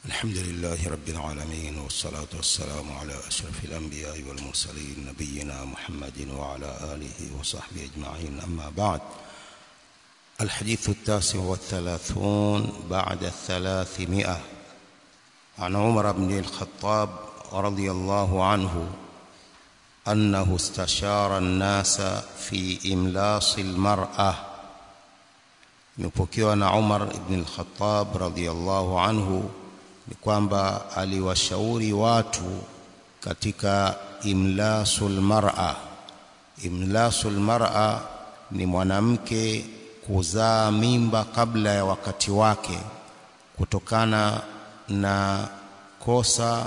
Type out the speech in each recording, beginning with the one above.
الحمد لله رب العالمين والصلاة والسلام على أشرف الأنبياء والمرسلين نبينا محمد وعلى آله وصحبه أجمعين أما بعد الحديث التاسع والثلاثون بعد الثلاثمائة عن عمر بن الخطاب رضي الله عنه أنه استشار الناس في إملاص المرأة imepokewa na Umar ibn al-Khattab radhiyallahu anhu ni kwamba aliwashauri watu katika imlasul mar'a imlasul mar'a ni mwanamke kuzaa mimba kabla ya wakati wake kutokana na kosa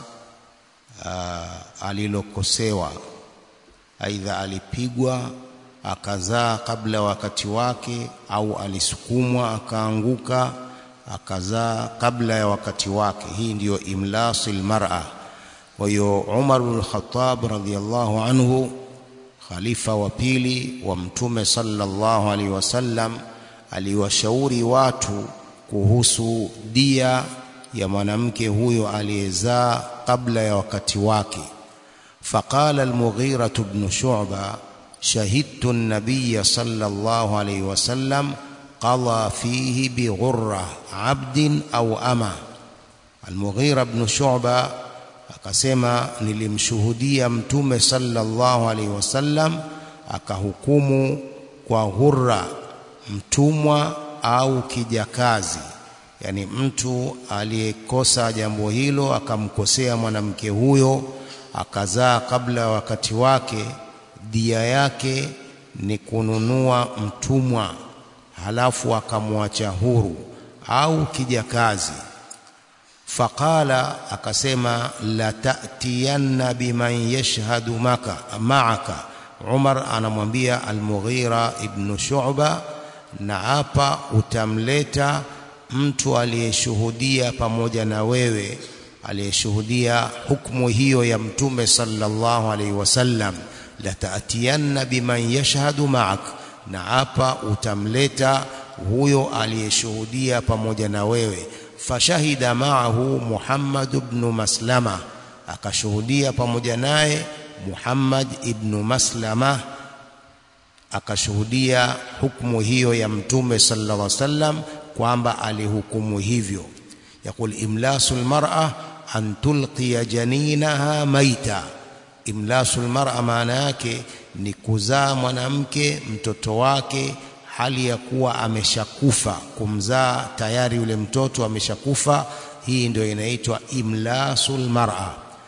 uh, alilokosewa aidha alipigwa akazaa kabla wakati wake au alisukumwa akaanguka akazaa kabla ya wakati wake hii ndiyo imlasil mar'a kwa hiyo Umar bin Khattab radhiyallahu anhu khalifa wa pili wa mtume sallallahu alaihi wasallam aliwashauri watu kuhusu dia ya mwanamke huyo aliyezaa kabla ya wakati wake faqala al-Mughira ibn Shu'ba شهدت النبي صلى الله عليه وسلم قضى فيه بغرة عبد أو أما المغيرة بن شعبة akasema nilimshuhudia mtume sallallahu alaihi wasallam akahukumu kwa hurra mtumwa au kijakazi yani mtu aliyekosa jambo hilo akamkosea mwanamke huyo akazaa kabla wakati wake dia yake ni kununua mtumwa halafu akamwacha huru au kijakazi faqala akasema la ta'tiyanna biman yashhadu maka ma'aka Umar anamwambia Al-Mughira ibn Shu'ba na hapa utamleta mtu aliyeshuhudia pamoja na wewe aliyeshuhudia hukumu hiyo ya mtume sallallahu alaihi wasallam latatiyanna biman yashhadu ma'ak na hapa utamleta huyo aliyeshuhudia pamoja na wewe fashahida ma'ahu Muhammad ibn Maslama akashuhudia pamoja naye Muhammad ibn Maslama akashuhudia hukumu hiyo ya mtume sallallahu alaihi wasallam kwamba alihukumu hivyo yakul imlasul mar'a an tulqiya janinaha maita imlasul mar'a maana yake ni kuzaa mwanamke mtoto wake hali ya kuwa ameshakufa kumzaa tayari yule mtoto ameshakufa hii ndio inaitwa imlasul mar'a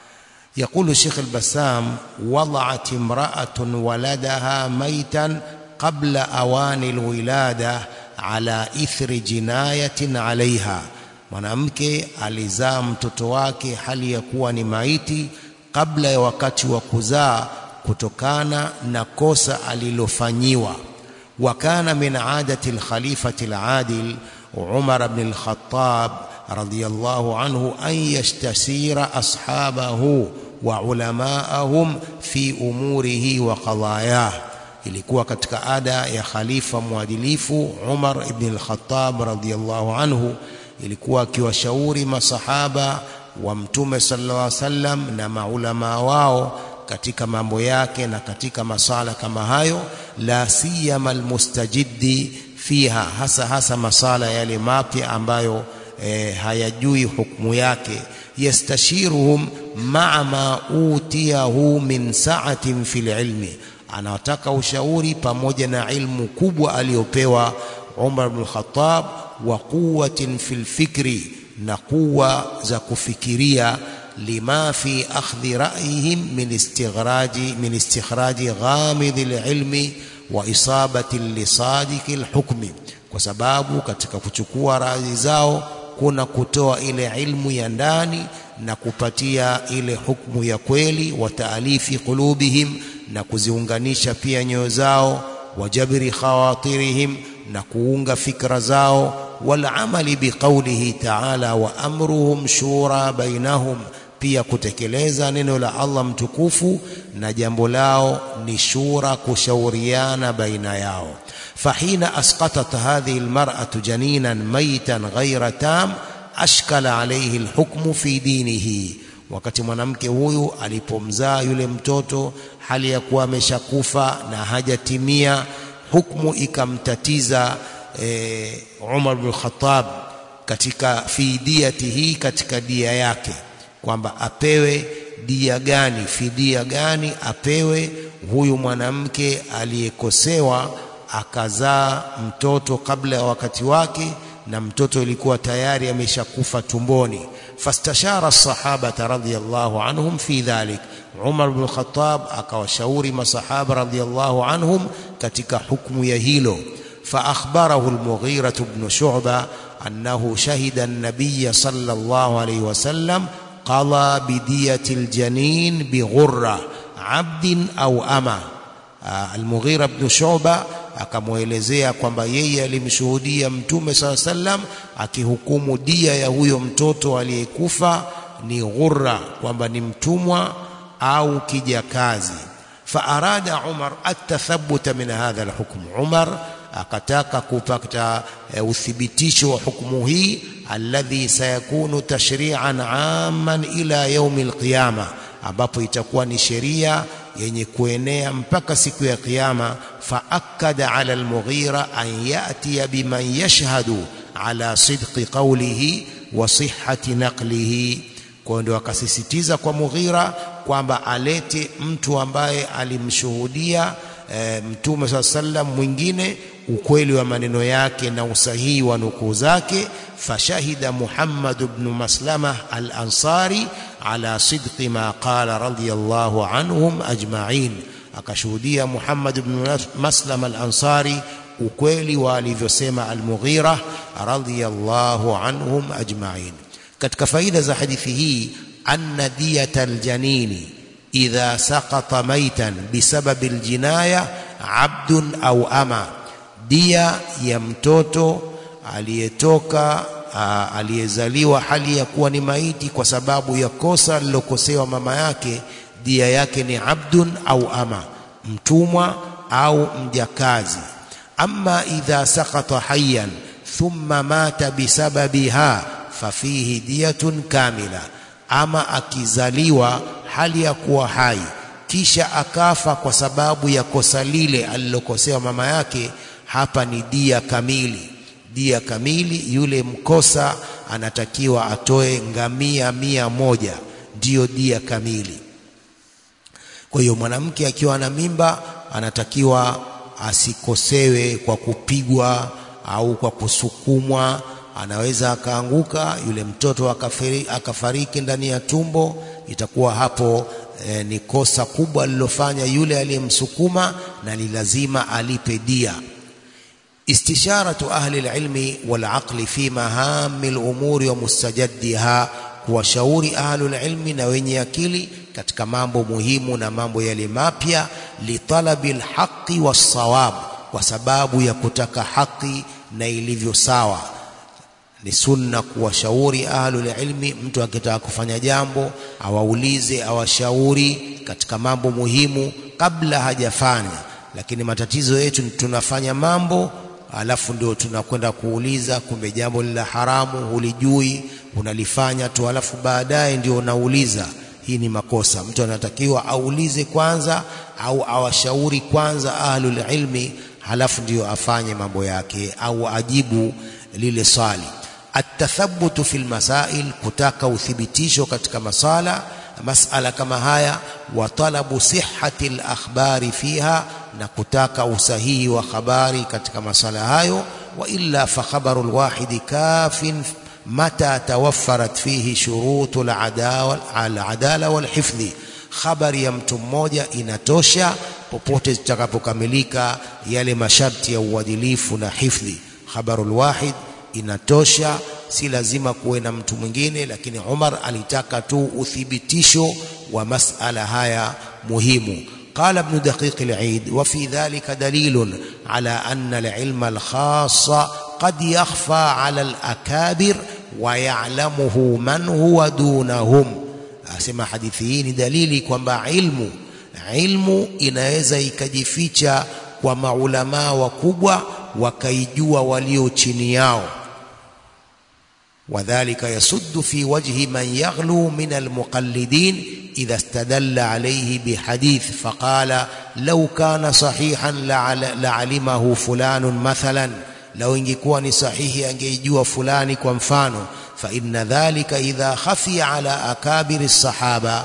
يقول الشيخ البسام وضعت امرأة ولدها ميتا قبل أوان الولادة على إثر جناية عليها mwanamke alizaa mtoto wake hali ya kuwa ni maiti kabla ya wakati wa kuzaa kutokana na kosa alilofanyiwa wa kana min adati al-khalifati al-adil Umar ibn al-Khattab radiyallahu anhu an yashtasira ashabahu wa ulamaahum fi umurihi wa qadayah ilikuwa katika ada ya khalifa mwadilifu Umar ibn al-Khattab radiyallahu anhu ilikuwa akiwashauri masahaba wa mtume sallallahu alaihi wasallam na maulama wao katika mambo yake na katika masala kama hayo la siyama almustajiddi fiha hasa hasa masala yale mapya ambayo e, hayajui hukumu yake yastashiruhum ma'a ma utiyahu min sa'atin fil ilmi anataka ushauri pamoja na ilmu kubwa aliyopewa Umar ibn Khattab wa quwwatin fil fikri na kuwa za kufikiria lima fi akhdhi ra'yihim min istighraji min istikhraji ghamid alilmi wa isabati lisadiq alhukmi kwa sababu katika kuchukua rai zao kuna kutoa ile ilmu ya ndani na kupatia ile hukumu ya kweli wa taalifi qulubihim na kuziunganisha pia nyoyo zao wa jabri khawatirihim na kuunga fikra zao والعمل بقوله تعالى وامرهم شورى بينهم pia kutekeleza neno la Allah mtukufu na jambo lao ni shura kushauriana baina yao fahina asqatat hadhihi almar'atu janinan maytan ghayra tam ashkala alayhi alhukmu fi dinihi wakati mwanamke huyu alipomzaa yule mtoto hali ya kuwa ameshakufa na hajatimia hukmu ikamtatiza e, Umar bin Khattab katika fidiyati hii katika dia yake kwamba apewe dia gani fidia gani apewe huyu mwanamke aliyekosewa akazaa mtoto kabla ya wakati wake na mtoto ilikuwa tayari ameshakufa tumboni fastashara sahabata radhiyallahu anhum fi dhalik Umar bin Khattab akawashauri masahaba radhiyallahu anhum katika hukumu ya hilo فأخبره المغيرة بن شعبة أنه شهد النبي صلى الله عليه وسلم قضى بدية الجنين بغرة عبد أو أما المغيرة بن شعبة akamwelezea kwamba yeye alimshuhudia mtume saa sallam akihukumu dia ya huyo mtoto aliyekufa ni ghurra kwamba ni mtumwa au kijakazi faarada umar atathabuta min hadha alhukm umar akataka kupata e, uthibitisho wa hukumu hii alladhi sayakunu tashri'an amman ila yaumi alqiyama ambapo itakuwa ni sheria yenye kuenea mpaka siku ya kiyama faakada ala almughira an yatiya biman yashhadu ala sidqi qawlihi wa sihhati naqlihi kwa ndio akasisitiza kwa Mughira kwamba alete mtu ambaye alimshuhudia e, mtume saa sallam mwingine ukweli wa maneno yake na usahihi wa nukuu zake fashahida Muhammad ibn Maslama al-Ansari ala sidqi ma qala radiyallahu anhum ajma'in akashuhudia Muhammad ibn Maslama al-Ansari ukweli wa alivyosema al-Mughira radiyallahu anhum ajma'in katika faida za hadithi hii anna diyata aljanini idha saqata maitan bisababi aljinaya abdun au ama dia ya mtoto aliyetoka aliyezaliwa hali ya kuwa ni maiti kwa sababu ya kosa lilokosewa mama yake dia yake ni abdun au ama mtumwa au mjakazi amma idha saqata hayyan thumma mata bisababiha fafihi diyatun kamila ama akizaliwa hali ya kuwa hai kisha akafa kwa sababu ya kosa lile alilokosewa mama yake hapa ni dia kamili dia kamili yule mkosa anatakiwa atoe ngamia mia moja ndiyo dia kamili kwa hiyo mwanamke akiwa na mimba anatakiwa asikosewe kwa kupigwa au kwa kusukumwa anaweza akaanguka yule mtoto akafiri, akafariki ndani ya tumbo itakuwa hapo e, ni kosa kubwa alilofanya yule aliyemsukuma na ni lazima alipe dia istisharatu ahli alilmi walaqli fi mahami alumuri wa mustajaddiha kuwashauri ahli alilmi na wenye akili katika mambo muhimu na mambo yale mapya litalabi alhaqi wassawab kwa sababu ya kutaka haki na ilivyo sawa ni sunna kuwashauri ahlul ilmi mtu akitaka kufanya jambo awaulize awashauri katika mambo muhimu kabla hajafanya lakini matatizo yetu tunafanya mambo alafu ndio tunakwenda kuuliza kumbe jambo la haramu hulijui unalifanya tu alafu baadaye ndio unauliza hii ni makosa mtu anatakiwa aulize kwanza au awashauri kwanza ahlul ilmi halafu ndio afanye mambo yake au ajibu lile swali atathabutu fil masail kutaka uthibitisho katika masala masala kama haya wa talabu sihhati al-akhbari fiha na kutaka usahihi wa habari katika masala hayo wa illa fa khabaru al-wahid kafin mata tawaffarat fihi shurutu al-adala wal-hifdhi habari ya mtu mmoja inatosha popote zitakapokamilika yale masharti ya uadilifu na hifdhi khabarul wahid inatosha si lazima kuwe na mtu mwingine lakini Umar alitaka tu uthibitisho wa masala haya muhimu قال ابن دقيق العيد وفي ذلك دليل على أن العلم الخاص قد يخفى على الأكابر ويعلمه من هو دونهم asema hadithi hii ni dalili kwamba ilmu ilmu inaweza ikajificha kwa maulamaa wakubwa wakaijua walio chini yao وذلك يسد في وجه من يغلو من المقلدين إذا استدل عليه بحديث فقال لو كان صحيحا لعلمه فلان مثلا لو ingekuwa ni sahihi angeijua fulani kwa mfano فإن ذلك إذا خفي على أكابر الصحابة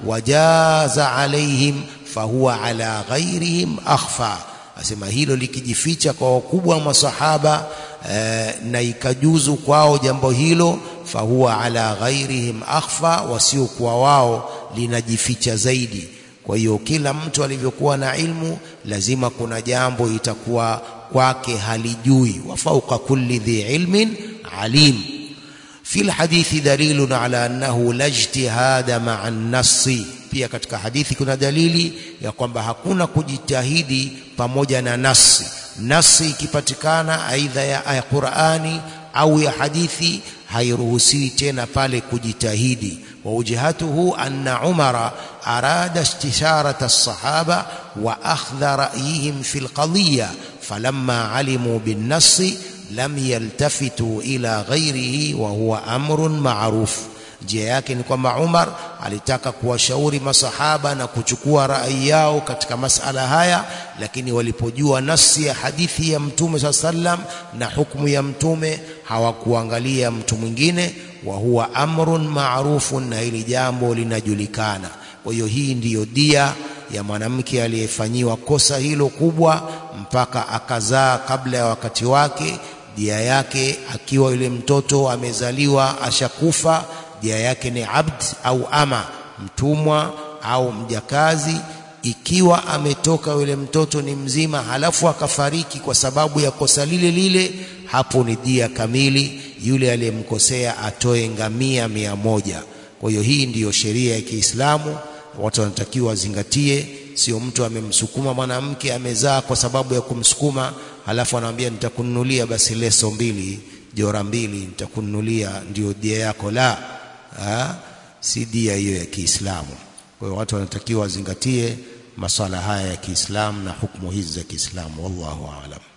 وجاز عليهم فهو على غيرهم أخفى asema hilo likijificha kwa wakubwa wa masahaba eh, na ikajuzu kwao jambo hilo fahuwa ala ghairihim akhfa wasiokuwa wao linajificha zaidi kwa hiyo kila mtu alivyokuwa na ilmu lazima kuna jambo itakuwa kwake halijui wa fauqa kulli dhi ilmin alim في الحديث دليل على أنه لا اجتهاد مع النص pia katika hadithi kuna dalili ya kwamba hakuna kujitahidi pamoja na nasi nasi ikipatikana aidha ya aya Qur'ani au ya hadithi hairuhusiwi tena pale kujitahidi wa ujihatuhu anna umara arada istisharata as-sahaba wa akhdha ra'yihim fi al-qadiyya falamma alimu bin-nass lam yaltafitu ila ghairihi wa huwa amrun ma'ruf njia yake ni kwamba Umar alitaka kuwashauri masahaba na kuchukua rai yao katika masala haya lakini walipojua nasi ya hadithi ya mtume saa sallam na hukumu ya mtume hawakuangalia mtu mwingine wa huwa amrun ma'rufun na hili jambo linajulikana kwa hiyo hii ndiyo dia ya mwanamke aliyefanyiwa kosa hilo kubwa mpaka akazaa kabla ya wakati wake dia yake akiwa yule mtoto amezaliwa ashakufa dia yake ni abd au ama mtumwa au mjakazi ikiwa ametoka yule mtoto ni mzima halafu akafariki kwa sababu ya kosa lile lile hapo ni dia kamili yule aliyemkosea atoe ngamia mia moja kwa hiyo hii ndiyo sheria ya Kiislamu watu wanatakiwa wazingatie sio mtu amemsukuma mwanamke amezaa kwa sababu ya kumsukuma halafu anamwambia nitakununulia basi leso mbili jora mbili nitakununulia ndio dia yako la ha? si dia hiyo ya Kiislamu kwa hiyo watu wanatakiwa wazingatie maswala haya ya Kiislamu na hukumu hizi za Kiislamu wallahu aalam